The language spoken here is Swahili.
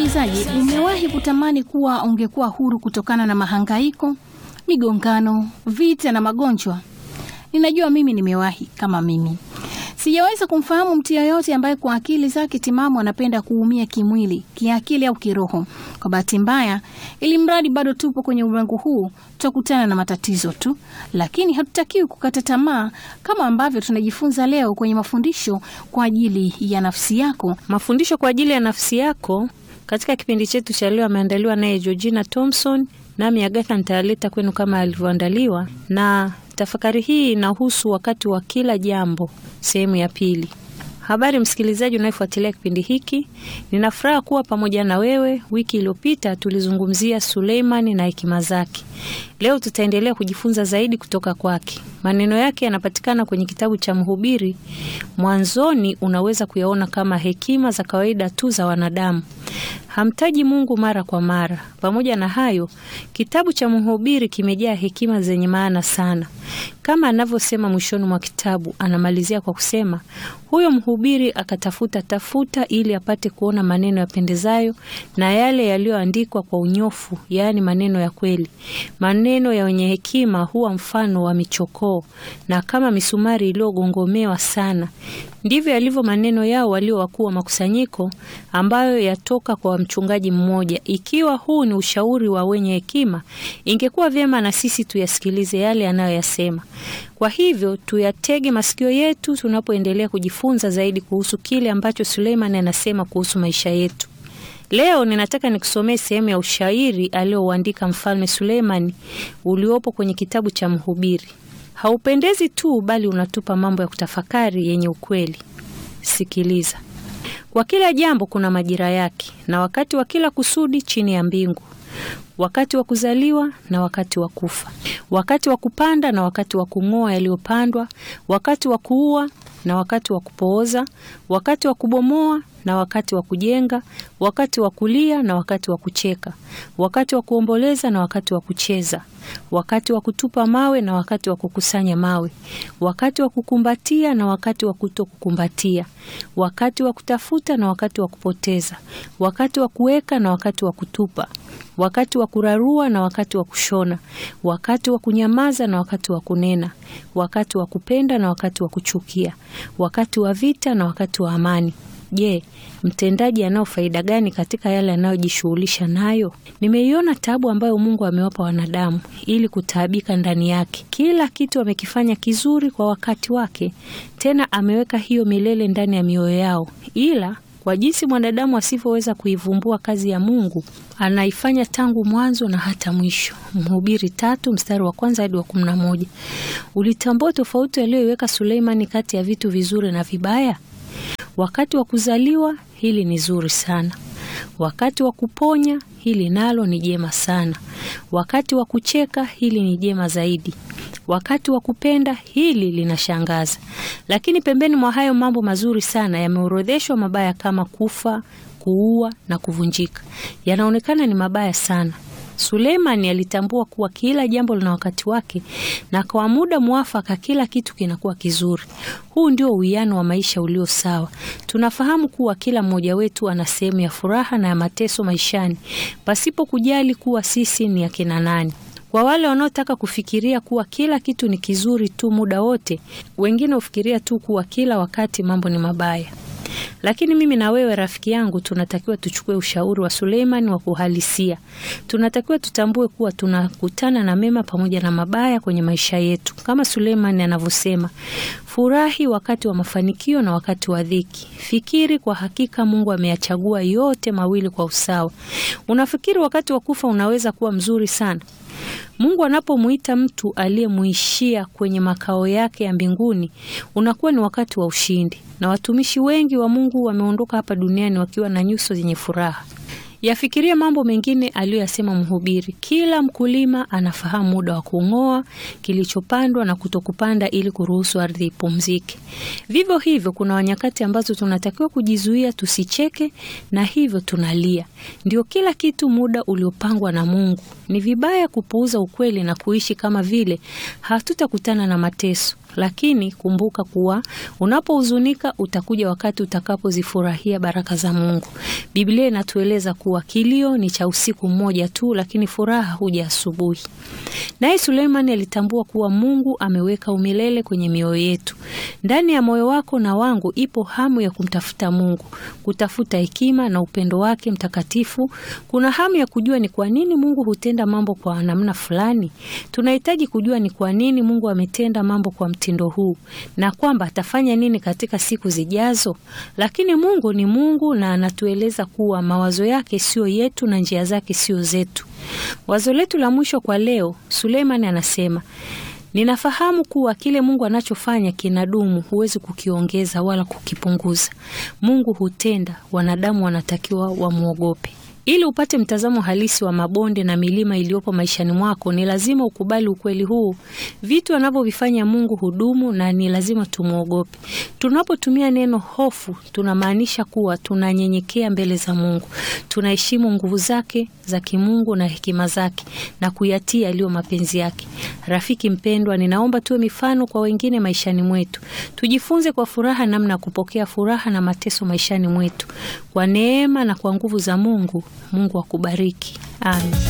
msikilizaji, umewahi kutamani kuwa ungekuwa huru kutokana na mahangaiko, migongano, vita na magonjwa? Ninajua mimi nimewahi kama mimi. Sijaweza kumfahamu mtu yeyote ambaye kwa akili zake timamu anapenda kuumia kimwili, kiakili au kiroho. Kwa bahati mbaya, ili mradi bado tupo kwenye ulimwengu huu, tutakutana na matatizo tu, lakini hatutakiwi kukata tamaa, kama ambavyo tunajifunza leo kwenye mafundisho kwa ajili ya nafsi yako. Mafundisho kwa ajili ya nafsi yako katika kipindi chetu cha leo ameandaliwa naye Georgina Thompson, nami Agatha nitayaleta kwenu kama alivyoandaliwa, na tafakari hii inahusu wakati wa kila jambo, sehemu ya pili. Habari msikilizaji unayefuatilia kipindi hiki, nina furaha kuwa pamoja na wewe. Wiki iliyopita tulizungumzia Suleimani na hekima zake. Leo tutaendelea kujifunza zaidi kutoka kwake. Maneno yake yanapatikana kwenye kitabu cha Mhubiri. Mwanzoni unaweza kuyaona kama hekima za kawaida tu za wanadamu, hamtaji Mungu mara kwa mara. Pamoja na hayo, kitabu cha Mhubiri kimejaa hekima zenye maana sana. Kama anavyosema mwishoni mwa kitabu, anamalizia kwa kusema, huyo mhubiri akatafuta tafuta ili apate kuona maneno yapendezayo na yale yaliyoandikwa kwa unyofu, yaani maneno ya kweli. Maneno ya wenye hekima huwa mfano wa michokoo na kama misumari iliyogongomewa sana. Ndivyo yalivyo maneno yao walio wakuu wa makusanyiko, ambayo yatoka kwa mchungaji mmoja. Ikiwa huu ni ushauri wa wenye hekima, ingekuwa vyema na sisi tuyasikilize yale anayoyasema. Kwa hivyo tuyatege masikio yetu tunapoendelea kujifunza zaidi kuhusu kile ambacho Suleimani anasema kuhusu maisha yetu. Leo ninataka nikusomee sehemu ya ushairi aliyouandika Mfalme Suleimani uliopo kwenye kitabu cha Mhubiri. Haupendezi tu bali unatupa mambo ya kutafakari yenye ukweli. Sikiliza. Kwa kila jambo kuna majira yake, na wakati wa kila kusudi chini ya mbingu, wakati wa kuzaliwa na wakati wa kufa, wakati wa kupanda na wakati wa kung'oa yaliyopandwa, wakati wa kuua na wakati wa kupooza, wakati wa kubomoa na wakati wa kujenga, wakati wa kulia na wakati wa kucheka, wakati wa kuomboleza na wakati wa kucheza, wakati wa kutupa mawe na wakati wa kukusanya mawe, wakati wa kukumbatia na wakati wa kutokukumbatia, wakati wa kutafuta na wakati wa kupoteza, wakati wa kuweka na wakati wa kutupa, wakati wa kurarua na wakati wa kushona, wakati wa kunyamaza na wakati wa kunena, wakati wa kupenda na wakati wa kuchukia, wakati wa vita na wakati wa amani. Je, mtendaji anao faida gani katika yale anayojishughulisha nayo? Nimeiona taabu ambayo Mungu amewapa wanadamu ili kutaabika ndani yake. Kila kitu amekifanya kizuri kwa wakati wake, tena ameweka hiyo milele ndani ya mioyo yao, ila kwa jinsi mwanadamu asivyoweza kuivumbua kazi ya Mungu, anaifanya tangu mwanzo na hata mwisho. Mhubiri tatu mstari wa kwanza hadi wa kumi na moja. Ulitambua tofauti aliyoiweka Suleimani kati ya vitu vizuri na vibaya? Wakati wa kuzaliwa hili ni zuri sana. Wakati wa kuponya hili nalo ni jema sana. Wakati wa kucheka hili ni jema zaidi. Wakati wa kupenda hili linashangaza. Lakini pembeni mwa hayo mambo mazuri sana yameorodheshwa mabaya kama kufa, kuua na kuvunjika. Yanaonekana ni mabaya sana. Suleimani alitambua kuwa kila jambo lina wakati wake na kwa muda mwafaka kila kitu kinakuwa kizuri. Huu ndio uwiano wa maisha ulio sawa. Tunafahamu kuwa kila mmoja wetu ana sehemu ya furaha na ya mateso maishani, pasipo kujali kuwa sisi ni akina nani. Kwa wale wanaotaka kufikiria kuwa kila kitu ni kizuri tu muda wote, wengine hufikiria tu kuwa kila wakati mambo ni mabaya. Lakini mimi na wewe rafiki yangu, tunatakiwa tuchukue ushauri wa Suleiman wa kuhalisia. Tunatakiwa tutambue kuwa tunakutana na mema pamoja na mabaya kwenye maisha yetu, kama Suleiman anavyosema, furahi wakati wa mafanikio na wakati wa dhiki. Fikiri kwa hakika Mungu ameyachagua yote mawili kwa usawa. Unafikiri wakati wa kufa unaweza kuwa mzuri sana? Mungu anapomuita mtu aliyemuishia kwenye makao yake ya mbinguni, unakuwa ni wakati wa ushindi, na watumishi wengi wa Mungu wameondoka hapa duniani wakiwa na nyuso zenye furaha. Yafikirie mambo mengine aliyoyasema Mhubiri. Kila mkulima anafahamu muda wa kung'oa kilichopandwa na kutokupanda ili kuruhusu ardhi ipumzike. Vivyo hivyo, kuna nyakati ambazo tunatakiwa kujizuia tusicheke, na hivyo tunalia. Ndio kila kitu muda uliopangwa na Mungu. Ni vibaya kupuuza ukweli na kuishi kama vile hatutakutana na mateso. lakini kumbuka kuwa unapohuzunika utakuja wakati utakapozifurahia baraka za Mungu. Biblia inatueleza kuwa kilio ni cha usiku mmoja tu, lakini furaha huja asubuhi. Naye Suleimani alitambua kuwa Mungu ameweka umilele kwenye mioyo yetu. Ndani ya moyo wako na wangu ipo hamu ya kumtafuta Mungu, kutafuta hekima na upendo wake mtakatifu. Kuna hamu ya kujua ni kwa nini Mungu hutenda mambo kwa namna fulani. Tunahitaji kujua ni kwa nini Mungu ametenda mambo kwa mtindo huu na kwamba atafanya nini katika siku zijazo. Lakini Mungu ni Mungu na anatueleza kuwa mawazo yake sio yetu na njia zake sio zetu. Wazo letu la mwisho kwa leo, Suleimani anasema Ninafahamu kuwa kile Mungu anachofanya kinadumu, huwezi kukiongeza wala kukipunguza. Mungu hutenda, wanadamu wanatakiwa wamwogope. Ili upate mtazamo halisi wa mabonde na milima iliyopo maishani mwako, ni lazima ukubali ukweli huu. Vitu anavyovifanya Mungu hudumu na ni lazima tumwogope. Tunapotumia neno hofu, tunamaanisha kuwa tunanyenyekea mbele za Mungu, tunaheshimu nguvu zake za kimungu na hekima zake na kuyatii yaliyo mapenzi yake. Rafiki mpendwa, ninaomba tuwe mifano kwa wengine maishani mwetu. Tujifunze kwa furaha namna ya kupokea furaha na mateso maishani mwetu. Kwa neema na kwa nguvu za Mungu, Mungu akubariki. Amen.